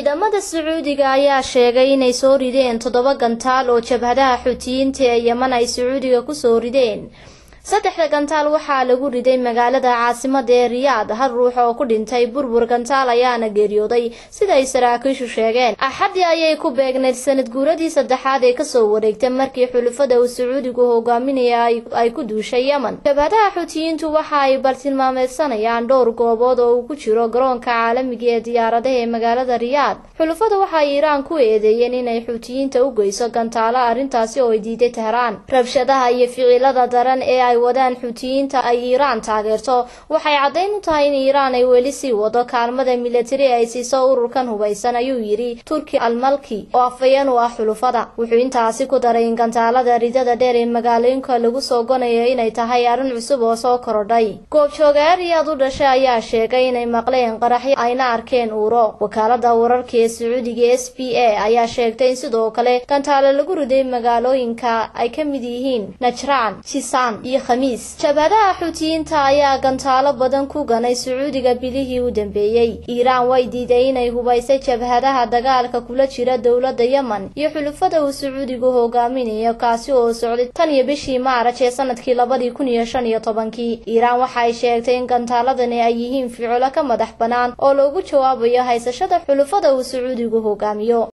ciidamada sacuudiga ayaa sheegay inay soo rideen toddoba gantaal oo jabhadaha xutiyiinta ee yeman ay sacuudiga kusoo rideen saddexda gantaal waxaa lagu riday magaalada caasimada ee riyaad hal ruux oo ku dhintay burbur gantaal ayaana geeriyooday siday saraakiishu sheegeen axaddii ayay ku beegnayd sanad guuradii saddexaad ee kasoo wareegtay markii xulufada uu sacuudigu hogaaminaya ay ku duushay yemen jabhadaha xutiyiintu waxa ay bartilmaameysanayaan dhowr goobood oo uu ku jiro garoonka caalamiga ee diyaaradaha ee magaalada riyaad xulufada waxay iiraan ku eedeeyeen inay xutiyiinta u geyso gantaalo arrintaasi oo ay diiday tehraan rabshadaha iyo ficilada daran ee ay wadaan xutiyiinta ay iiraan taageerto waxay caddayn u tahay in iiraan ay weli sii wado kaalmada milatari ay siiso ururkan hubaysan ayuu yidhi turki almalki oo afayeen u ah xulufada wuxuu intaasi ku daray in gantaalada ridada dheer ee magaalooyinka lagu soo gonayo inay tahay arrin cusub oo soo korodhay goobjoogayaal riyaad u dhashay ayaa sheegay inay maqleen qaraxyo ayna arkeen uuro wakaalada wararka ee sacuudiga s b a ayaa sheegtay in sidoo kale gantaalo lagu riday magaalooyinka ay ka mid yihiin najraan jisaan iyo khamiis jabhadaha xutiyiinta ayaa gantaalo badan ku ganay sacuudiga bilihii u dambeeyey iiraan way diiday inay hubaysay jabhadaha dagaalka kula jira dowladda yemen iyo xulufada uu sacuudigu hogaaminayo kaasi oo socday tan iyo bishii maaraj ee sanadkii labadii kun iyo shan iyo tobankii iiraan waxa ay sheegtay in gantaaladani ay yihiin ficilo ka madax bannaan oo loogu jawaabayo haysashada xulufada uu sacuudigu hogaamiyo